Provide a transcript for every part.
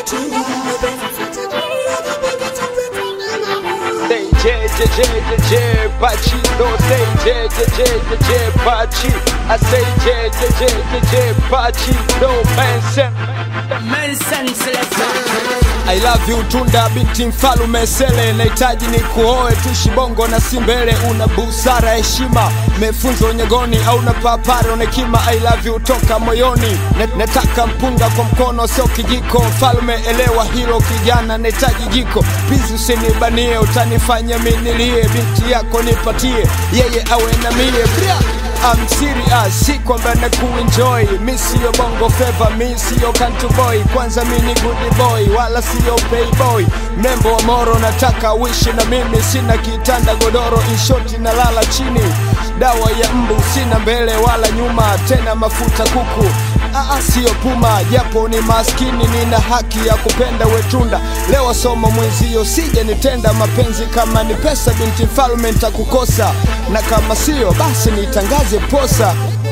tunda mapenzi si tajiri ajipange tupe tunda mama Say J J J J J Pachi No say J J J J J Pachi I say J J J J J Pachi No man sen Mensen Selector. I love you tunda binti mfalume sele nahitaji ni kuoe tushi bongo na si mbele una busara heshima mefunzwa unyegoni au na papara una hekima I love you toka moyoni Ne- nataka mpunga kwa mkono sio kijiko mfalume elewa hilo kijana nahitaji jiko pizi usinibanie utanifanya minilie binti yako nipatie yeye awe na mie Bria! I'm serious, si kwamba na kuenjoy mi siyo bongo feva, mi siyo country boy kwanza mi ni good boy wala siyo playboy mrembo wa moro nataka uishi na mimi sina kitanda godoro inshoti na lala chini dawa ya mbu sina mbele wala nyuma tena mafuta kuku Aa, siyo puma japo ni maskini nina haki ya kupenda wetunda leo somo mwenzio sije nitenda mapenzi kama ni pesa binti mfalme nitakukosa na kama siyo basi nitangaze posa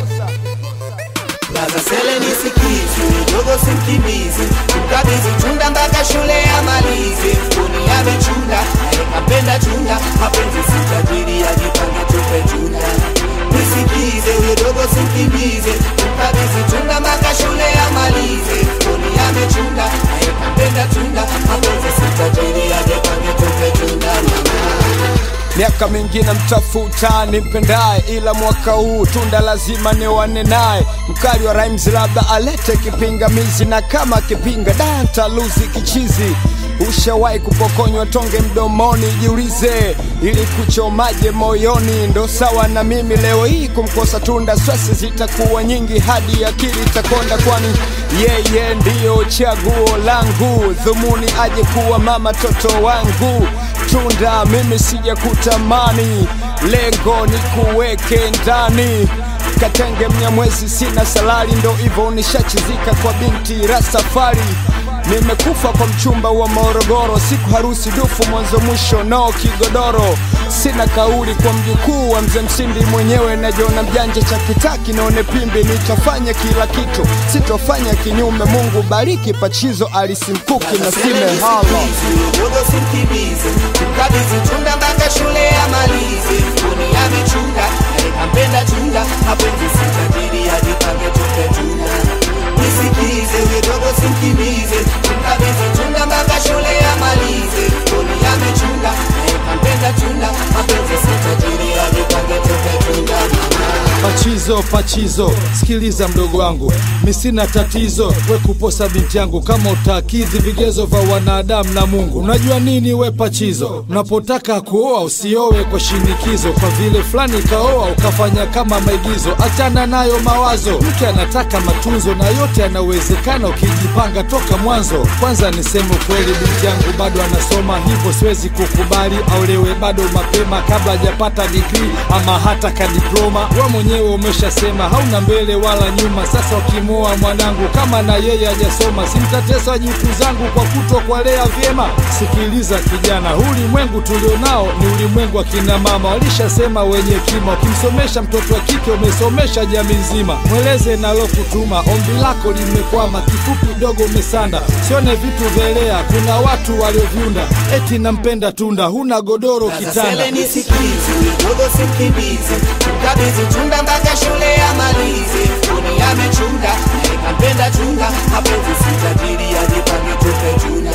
Laza sele nisikize, dogo simkimbize, mkabidhi tunda mpaka shule amalize. Mfukoni amechunda, naye kapenda tunda, mapenzi si tajiri, ajipange tupe tunda. Nisikize, huyo dogo simkimbize, mkabidhi tunda mpaka shule amalize. Mfukoni amechunda, naye kapenda tunda, mapenzi si tajiri, ajipange tupe tunda mama. miaka mingine mtafuta nimpendaye ila mwaka huu tunda lazima niwane naye mkali wa rhymes labda alete kipingamizi na kama kipinga dantaluzi kichizi ushawahi kupokonywa tonge mdomoni jiulize ili kuchomaje moyoni ndo sawa na mimi leo hii kumkosa tunda swesi zitakuwa nyingi hadi akili itakonda kwani yeye ndiyo chaguo langu dhumuni aje kuwa mama toto wangu tunda mimi sija kutamani lengo ni kuweke ndani katenge mnyamwezi sina salari ndo hivyo nishachizika kwa binti rasafari nimekufa kwa mchumba wa morogoro siku harusi dufu mwanzo mwisho no kigodoro sina kauli kwa mjukuu wa mzee msindi mwenyewe najiona mjanja cha kitaki naone pimbi nitafanya kila kitu sitofanya kinyume mungu bariki pachizo alisimkuki na sime hala dogo simkimbize mkabidhi tunda mpaka shule amalize mfukoni amechunda naye kampenda tunda mapenzi si tajiri ajipange tupe tunda nisikize huyo dogo simkimbize mkabidhi tunda mpaka shule amalize mfukoni amechunda naye kampenda tunda mapenzi si tajiri ajipange tupe tunda mama Pachizo, pachizo, sikiliza mdogo wangu, mi sina tatizo we kuposa binti yangu kama utakidhi vigezo vya wanadamu na Mungu. Unajua nini we pachizo, unapotaka kuoa usiowe kwa shinikizo, kwa vile fulani kaoa ukafanya kama maigizo. Achana nayo mawazo, mke anataka matunzo na yote yanawezekana ukijipanga toka mwanzo. Kwanza niseme ukweli, binti yangu bado anasoma, hivyo siwezi kukubali aolewe bado mapema kabla hajapata digrii ama hata kadiploma. We mwenyewe umeshasema hauna mbele wala nyuma. Sasa ukimoa mwanangu kama na yeye hajasoma, simtatesa jukuu zangu kwa kuto kuwalea vyema. Sikiliza kijana, huu ulimwengu tulionao ni ulimwengu wa kina mama, walishasema wenye kima. Ukimsomesha mtoto wa kike umesomesha jamii nzima. Mweleze nalokutuma, ombi lako limekwama, kifupi dogo umesanda. Sione vitu velea, kuna watu walioviunda, eti nampenda tunda, huna godoro kitanda. Sele nisikize, dogo simkimbize, mkabidhi tunda mpaka shule amalize. Mfukoni amechunda, naye kampenda tunda, mapenzi si tajiri, ajipange tupe tunda.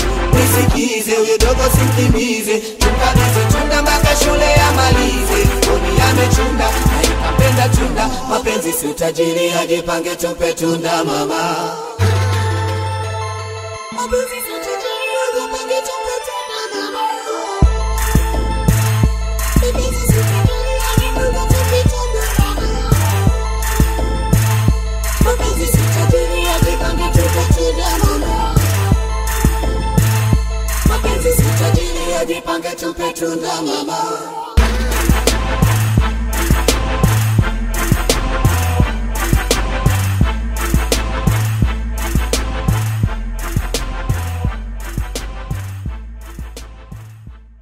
Nisikize, huyo dogo simkimbize, mkabidhi tunda mpaka shule amalize. Mfukoni amechunda, naye kampenda tunda, mapenzi si tajiri, ajipange tupe tunda mama. Mapenzi si tajiri, ajipange tupe tunda mama. Mapenzi si tajiri, ajipange tupe tunda mama.